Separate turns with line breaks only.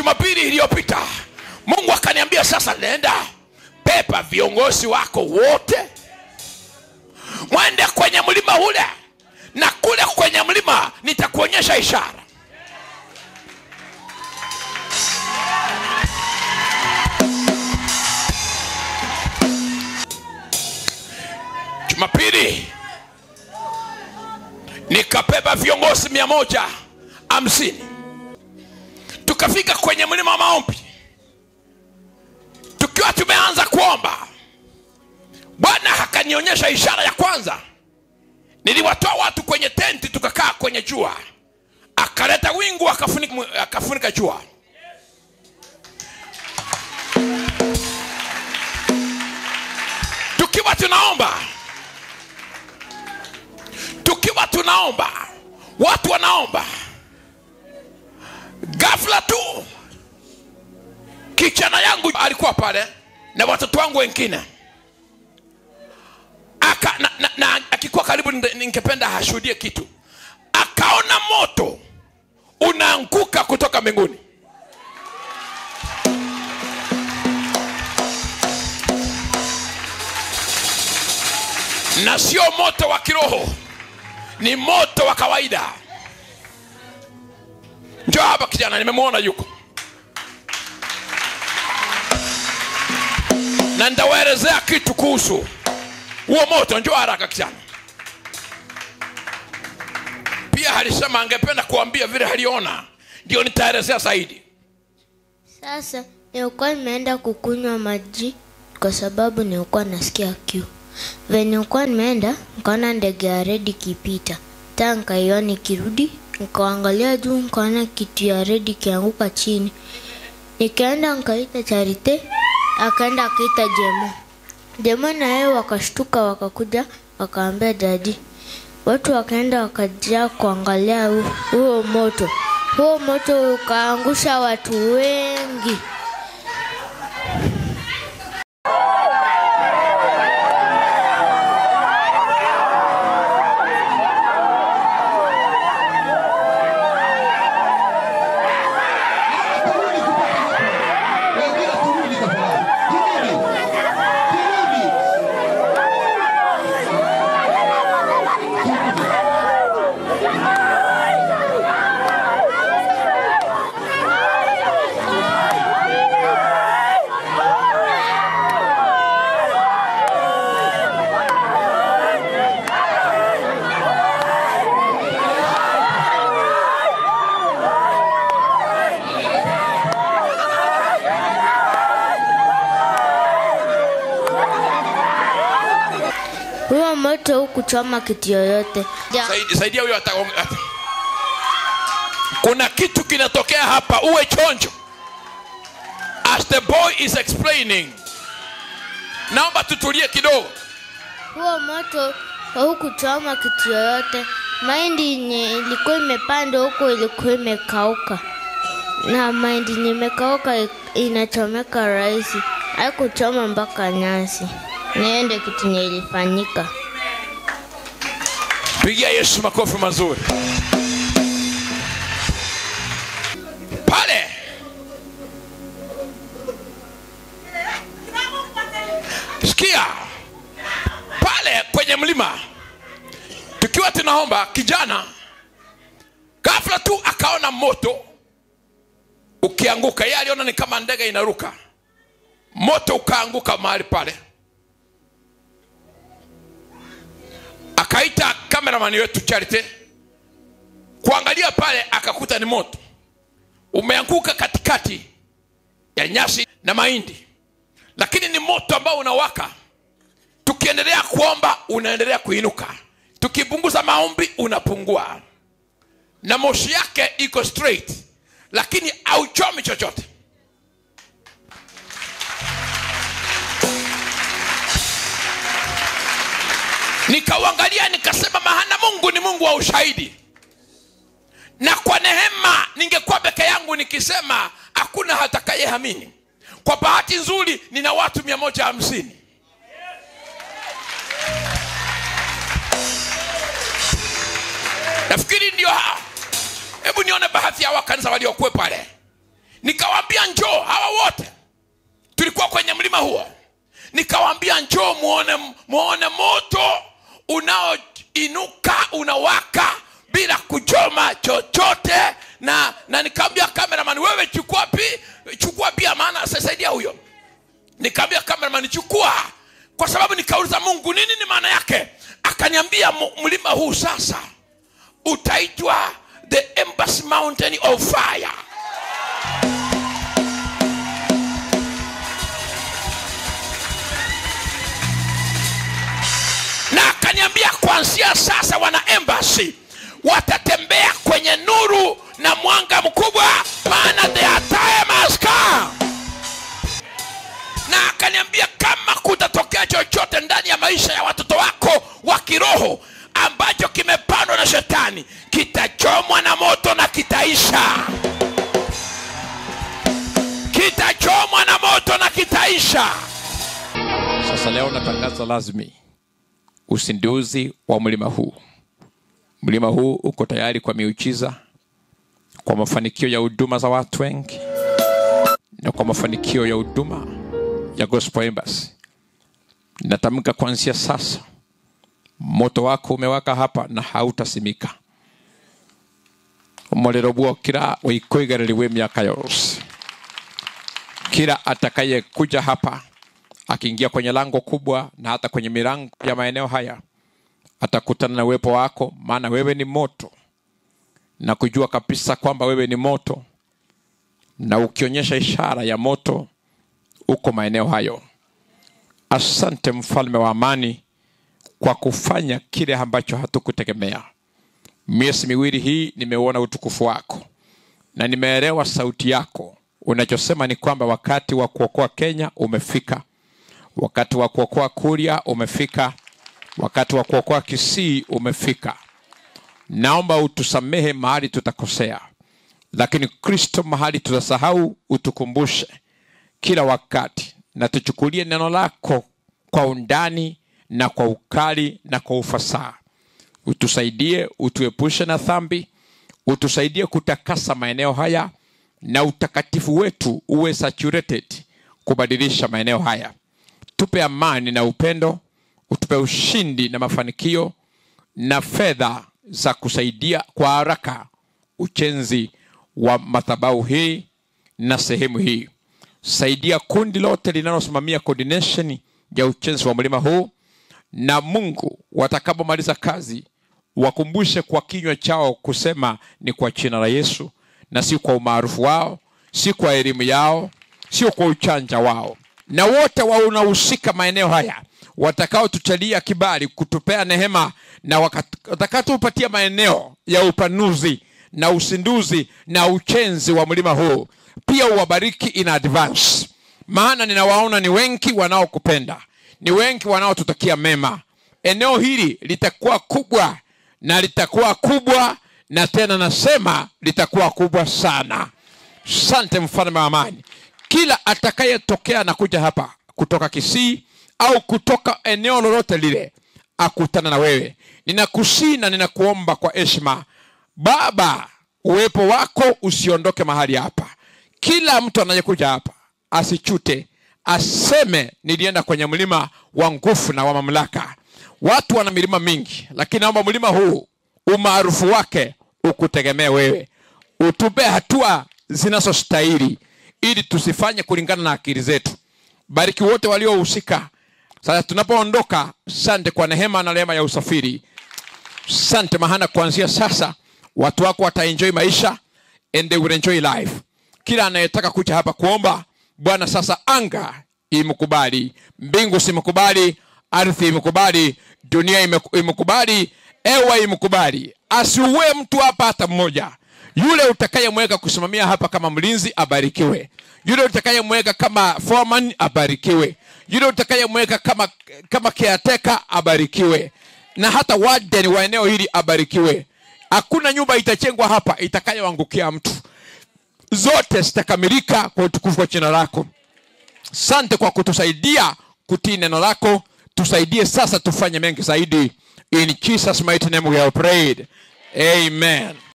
jumapili iliyopita mungu akaniambia sasa nenda pepa viongozi wako wote mwende kwenye mlima ule na kule kwenye mlima nitakuonyesha ishara jumapili nikabeba viongozi mia moja hamsini tukafika kwenye mlima wa maombi tukiwa tumeanza kuomba bwana akanionyesha ishara ya kwanza niliwatoa watu kwenye tenti tukakaa kwenye jua akaleta wingu akafunika, akafunika jua tukiwa tunaomba tukiwa tunaomba watu wanaomba ghafla tu kijana yangu alikuwa pale na watoto wangu wengine aka na, na, na akikuwa karibu nde- ningependa ashuhudie kitu akaona moto unaanguka kutoka mbinguni na sio moto wa kiroho ni moto wa kawaida njo hapa kijana nimemwona yuko na nitawaelezea kitu kuhusu huo moto njo haraka kijana pia alisema angependa kuambia vile aliona ndio nitaelezea zaidi
Sasa nilikuwa nimeenda kukunywa maji kwa sababu nilikuwa nasikia kiu. Venye nilikuwa nimeenda nikaona ndege ya redi ikipita, taa nikaiona ikirudi, nikaangalia juu nikaona kitu ya redi ikianguka chini. Nikaenda nikaita Charite, akaenda akaita Jemo. Jemo na yeye wakashtuka, wakakuja wakaambia dadi. Watu wakaenda wakajaa kuangalia hu- huo moto. Huo moto ukaangusha watu wengi.
Wengine turudi tafadhali. Turudi. Turudi.
Huo moto hukuchoma kitu yoyote. Ja-
Saidi- saidia huyo ata- ata- kuna kitu kinatokea hapa uwe chonjo as the boy is explaining naomba tutulie kidogo
Huo moto haukuchoma kitu yoyote. Mahindi yenye ilikuwa imepandwa huko ilikuwa imekauka, na mahindi yenye imekauka i- inachomeka rahisi, haikuchoma mpaka nyasi. Niyo ndio kitu yenye ilifanyika.
pigia yesu makofi mazuri pale sikia pale kwenye mlima tukiwa tunaomba kijana ghafla tu akaona moto ukianguka yeye aliona ni kama ndege inaruka moto ukaanguka mahali pale akaita kameramani wetu charite kuangalia pale akakuta ni moto umeanguka katikati ya nyasi na mahindi lakini ni moto ambao unawaka tukiendelea kuomba unaendelea kuinuka tukipunguza maombi unapungua na moshi yake iko straight lakini auchomi chochote nikauangalia nikasema mahana mungu ni mungu wa ushahidi na kwa neema ningekuwa peke yangu nikisema hakuna hatakayehamini kwa bahati nzuri nina watu mia moja hamsini nafikiri ndio hao hebu nione baadhi ya wakanisa waliokuwe pale nikawaambia njoo hawa wote tulikuwa kwenye mlima huo nikawaambia njoo muone, muone moto unaoinuka unawaka bila kuchoma chochote na na nikaambia cameraman wewe chukua pi chukua pia maana sasaidia huyo nikaambia cameraman chukua kwa sababu nikauliza mungu nini ni maana yake akaniambia "Mu- mlima huu sasa utaitwa the embassy mountain of fire na akaniambia kuanzia sasa wana embassy watatembea kwenye nuru na mwanga mkubwa maana their time has come na akaniambia kama kutatokea chochote ndani ya maisha ya watoto wako wa kiroho ambacho kimepandwa na shetani kitachomwa na moto na kitaisha kitachomwa na moto na kitaisha sasa leo natangaza rasmi usinduzi wa mlima huu mlima huu uko tayari kwa miujiza kwa mafanikio ya huduma za watu wengi na kwa mafanikio ya huduma ya gospel embassy natamka kuanzia sasa moto wako umewaka hapa na hautasimika umuriro gwokira wikoigaririwe miaka yose kila atakayekuja hapa akiingia kwenye lango kubwa na hata kwenye milango ya maeneo haya atakutana na uwepo wako maana wewe ni moto na kujua kabisa kwamba wewe ni moto na ukionyesha ishara ya moto uko maeneo hayo asante mfalme wa amani kwa kufanya kile ambacho hatukutegemea miezi miwili hii nimeuona utukufu wako na nimeelewa sauti yako unachosema ni kwamba wakati wa kuokoa kenya umefika wakati wa kuokoa kuria umefika wakati wa kuokoa kisii umefika naomba utusamehe mahali tutakosea lakini kristo mahali tutasahau utukumbushe kila wakati na tuchukulie neno lako kwa undani na kwa ukali na kwa ufasaha utusaidie utuepushe na dhambi utusaidie kutakasa maeneo haya na utakatifu wetu uwe saturated kubadilisha maeneo haya tupe amani na upendo utupe ushindi na mafanikio na fedha za kusaidia kwa haraka ujenzi wa madhabahu hii na sehemu hii saidia kundi lote linalosimamia coordination ya ujenzi wa mlima huu na mungu watakapomaliza kazi wakumbushe kwa kinywa chao kusema ni kwa jina la yesu na si kwa umaarufu wao si kwa elimu yao sio kwa uchanja wao na wote wanahusika maeneo haya watakaotuchalia kibali kutupea nehema na wakat- watakaotupatia maeneo ya upanuzi na usinduzi na uchenzi wa mlima huu pia uwabariki in advance maana ninawaona ni wengi wanaokupenda ni wengi wanaotutakia mema eneo hili litakuwa kubwa na litakuwa kubwa na tena nasema litakuwa kubwa sana sante mfalme wa amani kila atakayetokea na kuja hapa kutoka kisii au kutoka eneo lolote lile akutana na wewe ninakusii na ninakuomba kwa heshima baba uwepo wako usiondoke mahali hapa kila mtu anayekuja hapa asichute aseme nilienda kwenye mlima wa nguvu na wa mamlaka watu wana milima mingi lakini naomba mlima huu umaarufu wake ukutegemee wewe utupe hatua zinazostahili ili tusifanye kulingana na akili zetu bariki wote waliohusika sasa tunapoondoka sante kwa nehema na rehema ya usafiri sante mahana kuanzia sasa watu wako wataenjoy maisha and they will enjoy life kila anayetaka kuja hapa kuomba bwana sasa anga imkubali mbingu simkubali ardhi imkubali dunia imeku- imkubali ewa imkubali asiuwe mtu hapa hata mmoja yule utakayemweka kusimamia hapa kama mlinzi abarikiwe yule utakayemweka kama foreman abarikiwe yule utakayemweka kama kama caretaker abarikiwe na hata warden wa eneo hili abarikiwe hakuna nyumba itachengwa hapa itakayoangukia mtu zote zitakamilika kwa utukufu wa jina lako sante kwa kutusaidia kutii neno lako tusaidie sasa tufanye mengi zaidi in jesus mighty name we have prayed amen